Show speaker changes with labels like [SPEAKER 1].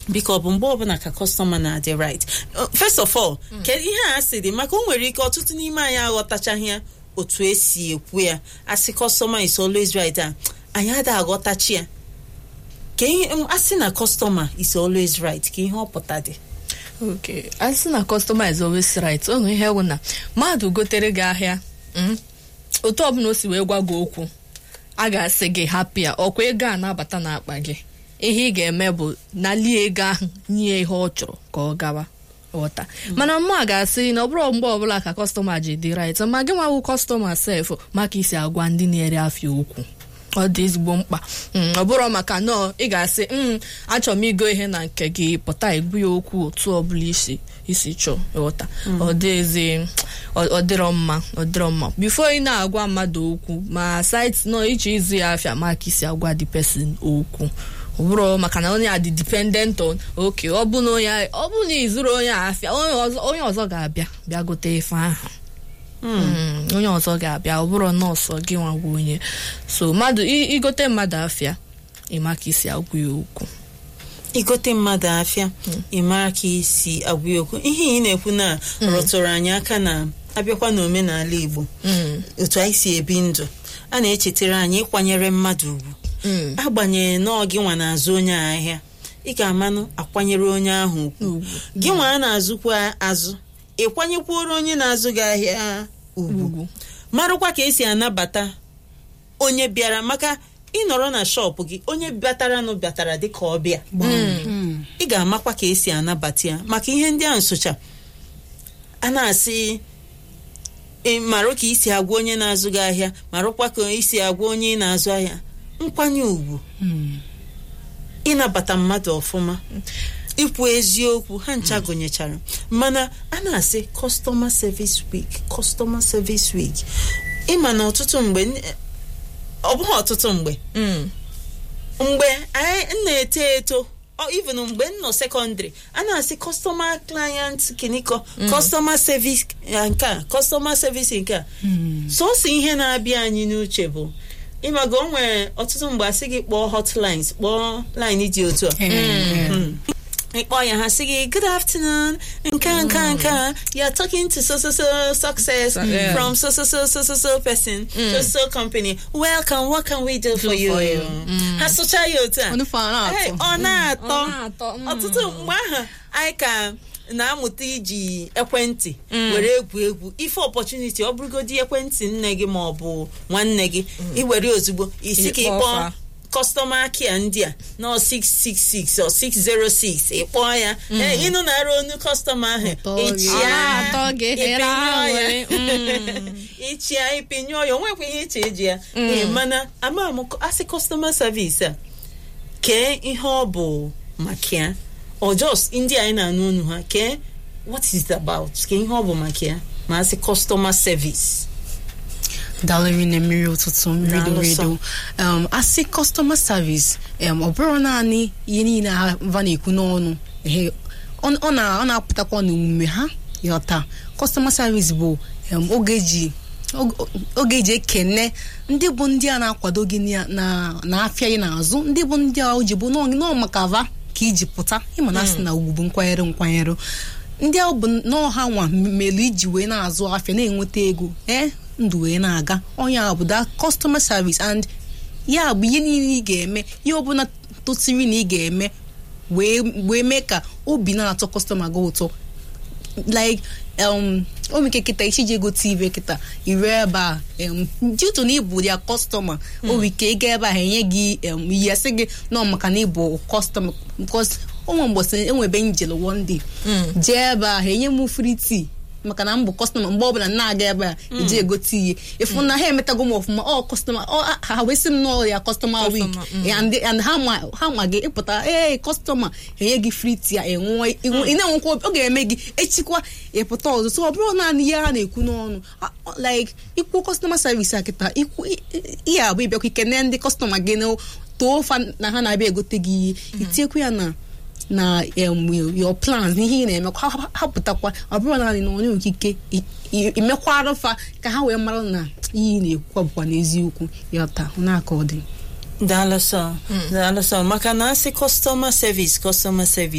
[SPEAKER 1] biko ọ bụ mgbe ọbụla ka kọstọma na-adị right Uh, first of all kedu ihe a sị dị maka o nwere ike ọtụtụ n'ime anyị aghọtachaghị ya otu esi ekwu ya asị kọstọma is always right a anyị ada aghọtachi ya ka ihe m- asị na kọstọma is always right ka ihe ọ pụta dị
[SPEAKER 2] okay a sị na customer is always right o nwere ihe wụ na mmadụ gotere gị ahịa mm, otu ọbụla o si wee gwa gị okwu a ga-asị gị hapụ ya ọkwa ego a na-abata n'akpa gị ihe ị ga-eme bụ nalie ego ahụ nye ihe ọ chọrọ ka ọ gawa ghọta mana mma ga-asị na ọ bụrụ mgbe ọbụla ka kọstọma ji dị right ma gị nwawu kọstọma sef maka isi agwa ndị na-ere afịa okwu ọ dị ezigbo mkpa Mm, ọ bụrụ maka nọọ ị ga-asị "Mm, achọrọ m igo ihe na nke gị pụta egbu ya okwu otu ọbụla isi isi chọọ ịghọta ọ dịghịzi ọ ọ dịrọ mma ọ dịrọ mma bifo ị na-agwa mmadụ okwu ma site nọ iche ịzụ ya afịa maka isi agwa the person okwu ọ bụrụ maka na onye a dị dependent on oke ọ bụ na onye ọ bụ na ịzụrụ onye a afịa onye ọzọ onye ọzọ ga-abịa bịa gote ife ahụ Mm, onye ọzọ ga-abịa ọ bụrụ nọọsụ gị nwa bụ onye so mmadụ i- igote mmadụ afịa ịma ka isi agwụ ya okwu
[SPEAKER 1] igote mmadụ afịa ị mara ka isi agwa ya okwu ihe ị na-ekwu na rụtụrụ anyị aka na abịakwa n'omenala Igbo
[SPEAKER 2] Mm,
[SPEAKER 1] otu anyị si ebi ndụ a na-echetara anyị ịkwanyere mmadụ ugwu
[SPEAKER 2] mm,
[SPEAKER 1] agbanyeghị na ọ gị nwa na-azụ onye a ahịa ị ga-amanụ akwanyere onye ahụ ugwu
[SPEAKER 2] ugwu.
[SPEAKER 1] gị nwa a na-azụkwa azụ ịkwanyekwuoro onye na-azụ gị ahịa ugwu
[SPEAKER 2] ugwu
[SPEAKER 1] marụkwa ka esi anabata onye bịara maka ịnọrọ na shọpụ gị onye bịataranụ bịatara dịka ọbịa ị ga-amakwa ka esi anabata ya maka ihe ndị a nsocha a na-asị ị marụ ka isi agwa onye na-azụ gị ahịa marụkwa ka isi agwa onye ị na-azụ ahịa nkwanye ugwu ịnabata mmadụ ọfụma ikwu eziokwu ha ncha gụnyechara mana a na-asị customer service week customer service week ịma na ọtụtụ mgbe ọ bụghị ọtụtụ mgbe
[SPEAKER 2] Mm,
[SPEAKER 1] mgbe anyị m na-eto eto ọ even mgbe m nọ sekọndịrị a na-asị customer client kiniko customer service eh, nke a customer service nke a sọsọ ihe na-abịa anyị n'uche bụ ịmaga o nwere ọtụtụ mgbe asị gị kpọọ hotlines kpọọ line dị otu a Mm. ịkpọ ya ha sị gị good afternoon nke a nke a nke a you are talking to so so so success
[SPEAKER 2] So- yeah.
[SPEAKER 1] from so so so so so so person so so company welcome what can we do for
[SPEAKER 2] for
[SPEAKER 1] you
[SPEAKER 2] you.
[SPEAKER 1] ha sụcha ya otu a
[SPEAKER 3] Ọnụ fa na-atọ.
[SPEAKER 1] Hey, ọ na-atọ
[SPEAKER 2] ọ na-atọ, mm.
[SPEAKER 1] ọtụtụ mgbe ahụ anyị ka na-amụta iji ekwentị were egwu egwu ife opportunity ọ bụrụgodi ekwentị nne gị ma ọ bụ nwanne gị iwere ozugbo isi ka
[SPEAKER 2] Ịkpọ
[SPEAKER 1] ịkpọọ
[SPEAKER 2] fa.
[SPEAKER 1] kọstọma kia ndị a nọ 666 or 606 ịkpọọ ya ee ịnụ na-arụ onu kọstọma ahụ
[SPEAKER 3] Ụtọ gị.
[SPEAKER 1] ịchịa
[SPEAKER 2] Ọ na-atọ gị,
[SPEAKER 1] ịpịnyụọ
[SPEAKER 2] here ahụ,
[SPEAKER 1] ya.
[SPEAKER 2] mm.
[SPEAKER 1] ịchịa ịpịnyụọ ya onwekwa ihe iche eji ya Ee, mana ama m asị kọstọma savis a kee ihe ọ bụ maka ya or just ndị anyị na-anụ onu ha kee what is it about kee ihe ọ bụ maka ya ma asị customer service
[SPEAKER 3] dalịrị na mmiri ụtụtụ mmiri
[SPEAKER 1] Daalụ
[SPEAKER 3] doro
[SPEAKER 1] sọ.
[SPEAKER 3] edo um, asị customer service um, ọ bụrụ naanị ihe niile ha va na-ekwu n'ọnụ ehe, ọ ọ na- ọ na-apụtakwa n'omume ha yọta customer service bụ um, oge ji og- oge eji ekene ndị bụ ndị a na-akwado gị na- na na-afịa gị n'azụ ndị bụ ndị a o ji bụ nọọ nọọ maka va ka iji pụta ịma na asị na ugwu bụ nkwanyere nkwanyere ndị ahụ bụ nọọ ha nwa mere iji wee na-azụ afịa na-enweta ego ee ndụ wee na-aga onye a bụ da customer service and ya bụ ihe niile ị ga-eme ihe ọbụla tosiri na ị ga-eme wee wee mee ka obi na-atọ kọstọma gị ụtọ like um omike kịta ichiji ego tv kịta ire ebe a um, due to na ịbụ ya kọstọma o nwere ike ịga ebe a ha enye gị um, ihe sị gị nọ maka na ịbụ kọstọma because onwe mgbọsị enwebe njel one day jee ebe a ha enye m free tea maka na m bụ kọstọma mgbe ọbụla m na-aga ebe a eji egote ihe ịfụ na ha emetago m ọfụma ọ kọstọma ọ ha ha wee sị m nọọ ya kọstọma week
[SPEAKER 2] Customer, mm.
[SPEAKER 3] and and ha ma ha ma gị ịpụta ee kọstọma enye gị free tea enwe ị na-enwekwa obi- ọ ga-eme gị echikwa ịpụta ọzọ so ọ bụrụ naanị ihe ha na-ekwu n'ọnụ a- ọ- like ikwu kọstọma service a kịta ikwu i- i- ihe abụ ịbịakwa ikene ndị kọstọma gị na too fa na ha na-abịa egote gị ihe itinyekwu ya na na um, your plans n'ihe ị na-eme ha ha- ha pụtakwa ọ bụrụ naanị na onye okike i- i- imekwara fa ka ha wee mara na ihe ị na-ekwukwa bụkwa n'eziokwu ya taa n'aka ọ dị
[SPEAKER 1] daalụ sọ daalụ sọ maka na asị customer service customer service